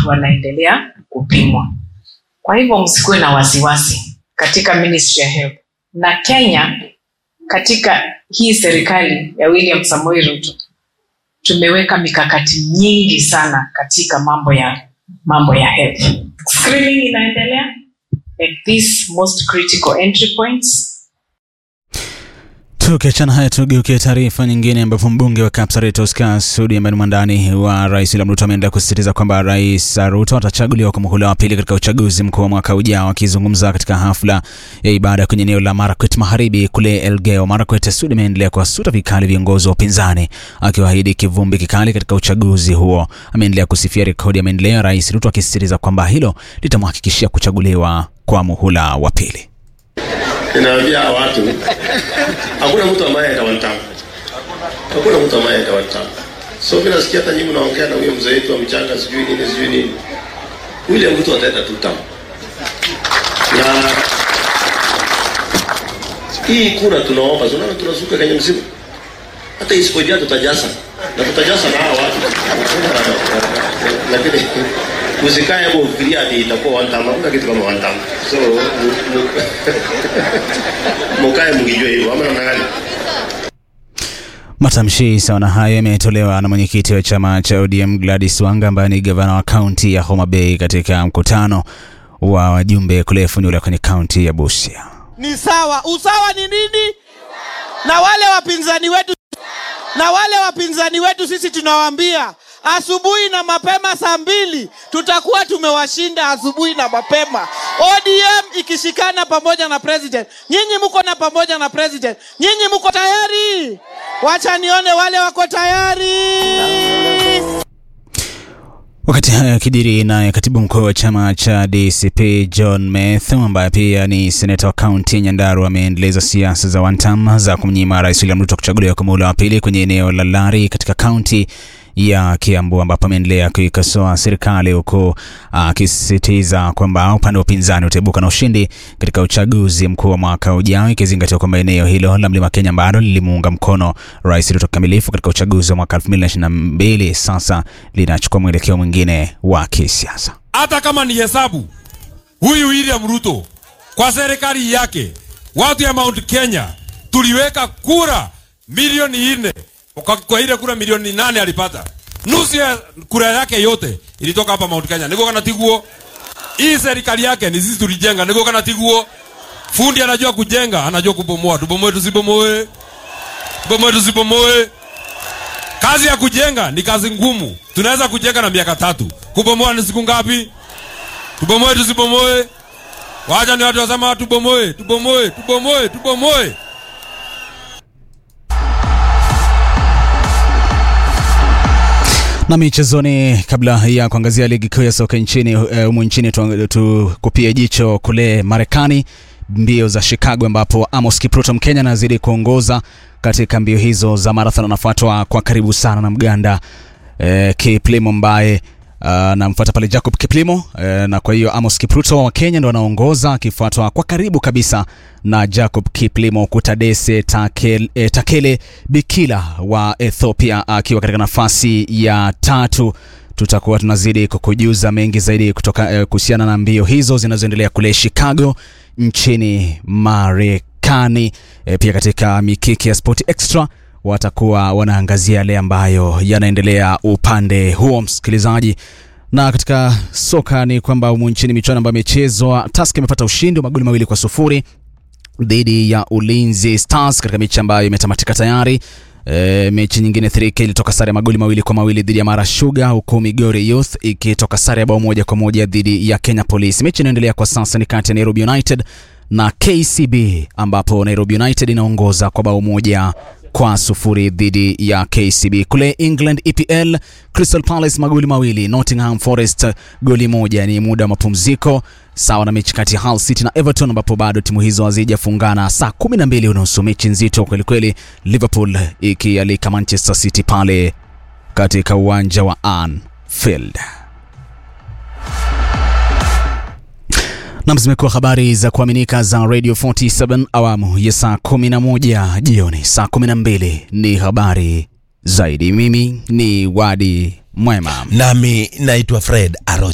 watu wanaendelea kupimwa. Kwa hivyo msikuwe na wasiwasi katika Ministry ya Health na Kenya. Katika hii serikali ya William Samoei Ruto tumeweka mikakati nyingi sana katika mambo ya mambo ya health. Screening inaendelea at these most critical entry points Tukiachana haya tugeukie taarifa nyingine ambapo mbunge wa Kapsaret Oscar Sudi ambaye ni mwandani wa rais William Ruto ameendelea kusisitiza kwamba rais Ruto atachaguliwa kwa muhula wa pili katika uchaguzi mkuu wa mwaka ujao. Akizungumza katika hafla ya ibada kwenye eneo la Marakwet Magharibi kule Elgeyo Marakwet, Sudi ameendelea kuwasuta vikali viongozi wa upinzani akiwaahidi kivumbi kikali katika uchaguzi huo. Ameendelea kusifia rekodi ya maendeleo ya rais Ruto akisisitiza kwamba hilo litamhakikishia kuchaguliwa kwa muhula wa pili. Ninaambia watu hakuna mtu ambaye atawantamu, hakuna mtu ambaye atawantamu. So mimi nasikia hata nyinyi mnaongea na huyo mzee wetu wa mchanga, sijui nini sijui nini, yule mtu ataenda tu tamu. Na hii kura tunaomba, tunaona tunasuka kwenye msimu, hata isipojaa tutajaza na tutajaza na hawa watu, lakini usikae hapo ufikiria ati itakuwa one time. Hakuna kitu kama one time. So mukae mkijua hivyo ama namna gani? Matamshi sawa na hayo yametolewa na mwenyekiti wa chama cha ODM Gladys Wanga ambaye ni gavana wa kaunti ya Homa Bay katika mkutano wa wajumbe kule Funyula kwenye kaunti ya Busia. Ni sawa. Usawa ni nini? Na wale wapinzani wetu na wale wapinzani wetu sisi tunawaambia asubuhi na mapema saa mbili tutakuwa tumewashinda asubuhi na mapema. ODM ikishikana pamoja na president. Nyinyi mko na pamoja na president, nyinyi mko tayari? Wacha nione wale wako tayari. Wakati haya yakijiri, naye katibu mkuu wa chama cha DCP John Methu ambaye pia ni seneta wa kaunti ya Nyandarua ameendeleza siasa za wantam za kumnyima rais William Ruto kuchaguliwa kwa muhula wa pili kwenye eneo la Lari katika kaunti ya Kiambu ambapo ameendelea kuikosoa serikali huku akisisitiza kwamba upande wa upinzani utaibuka na ushindi katika uchaguzi mkuu wa mwaka ujao, ikizingatiwa kwamba eneo hilo la Mlima Kenya bado lilimuunga mkono Rais Ruto kikamilifu katika uchaguzi wa mwaka 2022 sasa linachukua mwelekeo mwingine wa kisiasa. hata kama ni hesabu huyu William Ruto kwa serikali yake, watu ya Mount Kenya tuliweka kura milioni nne kwa, kwa ile kura milioni nane alipata nusu ya kura yake yote ilitoka hapa Mount Kenya. Niko kana tiguo hii serikali yake ni sisi tulijenga. Niko kana tiguo fundi anajua kujenga, anajua kubomoa. Tubomoe tusibomoe, tubomoe tusibomoe. Kazi ya kujenga ni kazi ngumu. Tunaweza kujenga na miaka tatu, kubomoa ni siku ngapi? Tubomoe tusibomoe? Wacha ni watu wasema tubomoe, tubomoe, tubomoe, tubomoe. Na michezoni, kabla ya kuangazia ligi kuu ya soka nchini humu uh, nchini tukupie tu jicho kule Marekani, mbio za Chicago ambapo Amos Kipruto Mkenya anazidi kuongoza katika mbio hizo za marathon, anafuatwa kwa karibu sana na Mganda uh, Kiplimo ambaye anamfuata uh, pale Jacob Kiplimo uh, na kwa hiyo Amos Kipruto wa Kenya ndo anaongoza akifuatwa kwa karibu kabisa na Jacob Kiplimo. Kutadese Takele, eh, Takele Bikila wa Ethiopia akiwa katika nafasi ya tatu. Tutakuwa tunazidi kukujuza mengi zaidi kutoka eh, kuhusiana na mbio hizo zinazoendelea kule Chicago nchini Marekani. Eh, pia katika mikiki ya Sport Extra watakuwa wanaangazia yale ambayo yanaendelea upande huo, msikilizaji. Na katika soka ni kwamba humu nchini michuano ambayo imechezwa, Tusker imepata ushindi wa magoli mawili kwa sufuri dhidi ya Ulinzi Stars katika mechi ambayo imetamatika tayari. E, mechi nyingine 3K ilitoka sare ya magoli mawili kwa mawili dhidi ya Mara Sugar, huku Migori Youth ikitoka sare ya bao moja kwa moja dhidi ya Kenya Police. Mechi inayoendelea kwa sasa ni kati ya Nairobi United na KCB ambapo Nairobi United inaongoza kwa bao moja kwa sufuri dhidi ya KCB. Kule England EPL, Crystal Palace magoli mawili, Nottingham Forest goli moja. Ni muda wa mapumziko sawa na mechi kati ya Hull City na Everton ambapo bado timu hizo hazijafungana. Saa 12 unusu, mechi nzito kweli kweli, Liverpool ikialika Manchester City pale katika uwanja wa Anfield. Nam, zimekuwa habari za kuaminika za Radio 47 awamu ya saa 11 jioni. Saa 12 ni habari zaidi. Mimi ni Wadi Mwema nami naitwa Fred Aro